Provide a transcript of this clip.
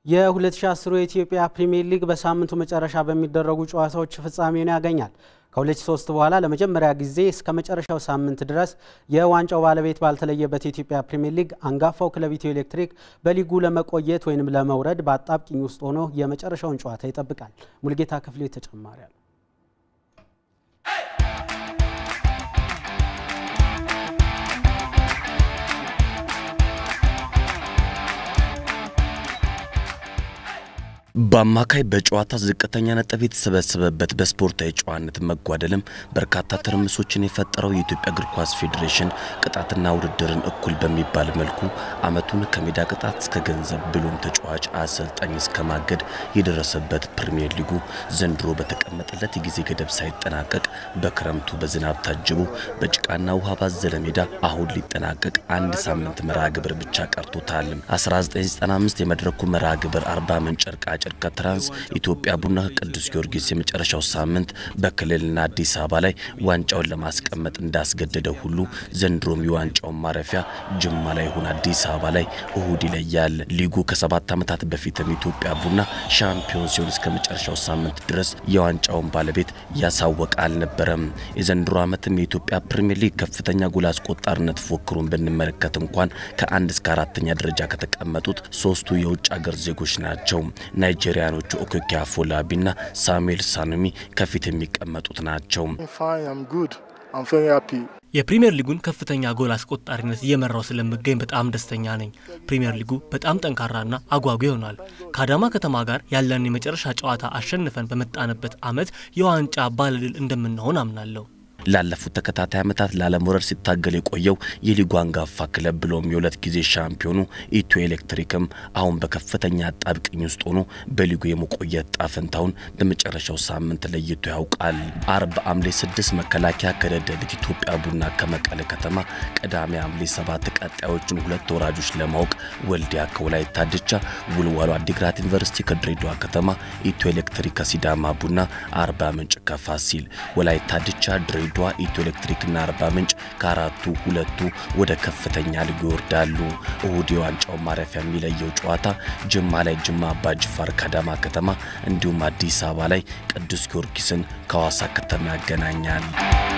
የ2010 የኢትዮጵያ ፕሪሚየር ሊግ በሳምንቱ መጨረሻ በሚደረጉ ጨዋታዎች ፍጻሜውን ያገኛል። ከ2003 በኋላ ለመጀመሪያ ጊዜ እስከ መጨረሻው ሳምንት ድረስ የዋንጫው ባለቤት ባልተለየበት የኢትዮጵያ ፕሪሚየር ሊግ አንጋፋው ክለብ ኢትዮ ኤሌክትሪክ በሊጉ ለመቆየት ወይም ለመውረድ በአጣብቂኝ ውስጥ ሆኖ የመጨረሻውን ጨዋታ ይጠብቃል። ሙልጌታ ክፍሌ ተጨማሪ አለ። በአማካይ በጨዋታ ዝቅተኛ ነጥብ የተሰበሰበበት በስፖርታዊ ጨዋነት መጓደልም በርካታ ትርምሶችን የፈጠረው የኢትዮጵያ እግር ኳስ ፌዴሬሽን ቅጣትና ውድድርን እኩል በሚባል መልኩ ዓመቱን ከሜዳ ቅጣት እስከ ገንዘብ ብሎም ተጫዋች አሰልጣኝ እስከ ማገድ የደረሰበት ፕሪሚየር ሊጉ ዘንድሮ በተቀመጠለት የጊዜ ገደብ ሳይጠናቀቅ በክረምቱ በዝናብ ታጅቦ በጭቃና ውሃ ባዘለ ሜዳ አሁን ሊጠናቀቅ አንድ ሳምንት መርሃ ግብር ብቻ ቀርቶታል። 1995 የመድረኩ መርሃ ግብር አርባ ምንጭ ጨርቃ ጨርቅ ከትራንስ ኢትዮጵያ ቡና ቅዱስ ጊዮርጊስ የመጨረሻው ሳምንት በክልልና አዲስ አበባ ላይ ዋንጫውን ለማስቀመጥ እንዳስገደደው ሁሉ ዘንድሮም የዋንጫውን ማረፊያ ጅማ ላይ ይሁን አዲስ አበባ ላይ እሁድ ይለያል። ሊጉ ከሰባት ዓመታት በፊትም ኢትዮጵያ ቡና ሻምፒዮን ሲሆን እስከ መጨረሻው ሳምንት ድረስ የዋንጫውን ባለቤት ያሳወቀ አልነበረም። የዘንድሮ ዓመትም የኢትዮጵያ ፕሪምየር ሊግ ከፍተኛ ጎል አስቆጣሪነት ፉክክሩን ብንመለከት እንኳን ከአንድ እስከ አራተኛ ደረጃ ከተቀመጡት ሶስቱ የውጭ አገር ዜጎች ናቸው። ናይጄሪያኖቹ ኦኮኪ አፎላቢና ሳሙኤል ሳኑሚ ከፊት የሚቀመጡት ናቸው። የፕሪምየር ሊጉን ከፍተኛ ጎል አስቆጣሪነት እየመራው ስለምገኝ በጣም ደስተኛ ነኝ። ፕሪምየር ሊጉ በጣም ጠንካራና አጓጊ ይሆናል። ከአዳማ ከተማ ጋር ያለን የመጨረሻ ጨዋታ አሸንፈን በመጣንበት ዓመት የዋንጫ ባለድል እንደምንሆን አምናለሁ። ላለፉት ተከታታይ ዓመታት ላለመውረድ ሲታገል የቆየው የሊጉ አንጋፋ ክለብ ብሎም የሁለት ጊዜ ሻምፒዮኑ ኢትዮ ኤሌክትሪክም አሁን በከፍተኛ አጣብቅኝ ውስጥ ሆኖ በሊጉ የመቆየት ጣፈንታውን በመጨረሻው ሳምንት ለይቶ ያውቃል። አርብ ሐምሌ ስድስት መከላከያ ከደደቢት፣ ኢትዮጵያ ቡና ከመቀለ ከተማ፣ ቅዳሜ ሐምሌ ሰባት ቀጣዮቹን ሁለት ወራጆች ለማወቅ ወልዲያ ከወላይታ ድቻ፣ ውልዋሎ አዲግራት ዩኒቨርሲቲ ከድሬዳዋ ከተማ፣ ኢትዮ ኤሌክትሪክ ከሲዳማ ቡና፣ አርባ ምንጭ ከፋሲል፣ ወላይታ ድቻ ድሬ ድሬዳዋ ኢትዮ ኤሌክትሪክና አርባ ምንጭ ከአራቱ ሁለቱ ወደ ከፍተኛ ሊጉ ይወርዳሉ። እሁድ የዋንጫው ማረፊያ የሚለየው ጨዋታ ጅማ ላይ ጅማ አባ ጅፋር ከአዳማ ከተማ እንዲሁም አዲስ አበባ ላይ ቅዱስ ጊዮርጊስን ከሐዋሳ ከተማ ያገናኛል።